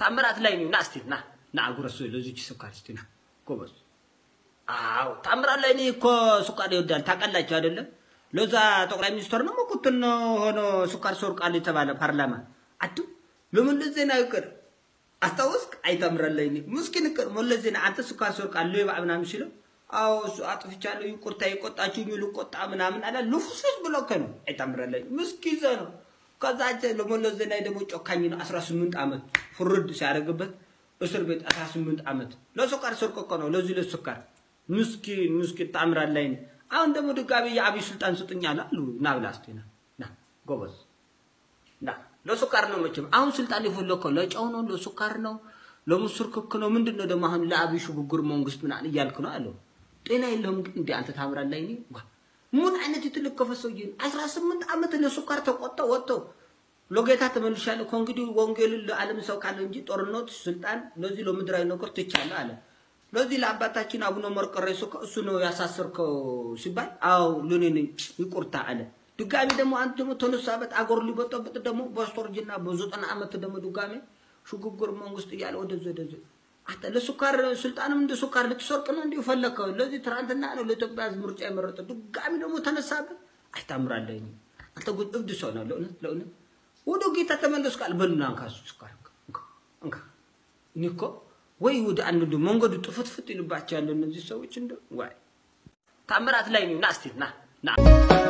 ታምራት ላይ ነው። ና እስቲ ና ና አጉረሱ ለዚች ስኳር እስቲ ና ጎበዝ። አዎ ታምራት ላይ ነው እኮ ስኳር ይወዳል ታውቃላችሁ አይደለም? ለዛ ጠቅላይ ሚኒስትር ነው መኩትን ሆኖ ስኳር ሰርቃል የተባለ ፓርላማ አቱ ለመለስ ዜናዊ ይቅር አስታወስክ? አይታምራት ላይ ነው ምስኪን ይቅር መለስ ዜናዊ አንተ ስኳር ሰርቃል ሌባ ምናምን ሲለው አዎ እሱ አጥፍቻለሁ ይቁርታ የቆጣችሁ ልቆጣ ምናምን አለ ልፍስፍስ ብሎ እኮ ነው አይታምራት ላይ ምስኪን ዘ ነው ከዛ ለመለስ ዜናዊ ደግሞ ጮካኝ ነው 18 ዓመት ፍርድ ሲያደርግበት እስር ቤት 18 ዓመት ለስኳር ሰርቆ እኮ ነው ለዚህ ለስኳር ምስኪን ምስኪን ታምራት ላይ ነው አሁን ደግሞ ድጋሚ የአብይ ስልጣን ስጡኝ አለ አሉ ና ብላ እስቲ ና ና ጎበዝ ና ለስኳር ነው መቼም አሁን ስልጣን የፈለከው ለጨው ነው ለስኳር ነው ለምስር ክክ ነው ምንድን ነው ደግሞ አሁን ለአብይ ሽግግር መንግስት ምናምን እያልክ ነው አለው ጤና የለውም ግን እንደ አንተ ታምራት ላይ ነው ምን አይነት የተለከፈ ሰውዬ ነው? 18 ዓመት ለስኳር ተቆጣ ወጥቶ ለጌታ ተመልሻለሁ ከእንግዲህ ወንጌልን ለዓለም ሰው ካለ እንጂ ጦርነት፣ ስልጣን ለዚህ ለምድራዊ ነገር ትቻለህ አለ። ለዚህ ለአባታችን አቡነ መርቆሬዎስ እኮ እሱ ነው ያሳሰርከው ሲባል አዎ ለኔ ነኝ ይቁርታ አለ። ድጋሚ ደግሞ አንተ ደግሞ ተነሳበት አገር ሊበጠብጥ ደግሞ በስተርጅና በዘጠና ዓመት ደግሞ ድጋሚ ሽግግር መንግስት እያለ ወደዚ ወደዚ አንተ ለሱካር ስልጣንም እንደ ሱካር ልትሰርቅ ነው እንዲሁ ፈለከው። ለዚህ ትናንትና ነው ለኢትዮጵያ ሕዝብ ምርጫ የመረጠ ድጋሚ ደግሞ ተነሳበት። አይታምራለህ አንተ ጉድ እብድ ሰው ነው ለእውነት ለእውነት ወደ ጌታ ተመለስ ቃል በልና እንካ ሱካር እንካ እኔ እኮ ወይ ወደ አንዱ መንገዱ ጥፍትፍት ይልባቸው ያለ እነዚህ ሰዎች እንደ ዋይ ታምራት ላይ ነው ና እስቲ ና ና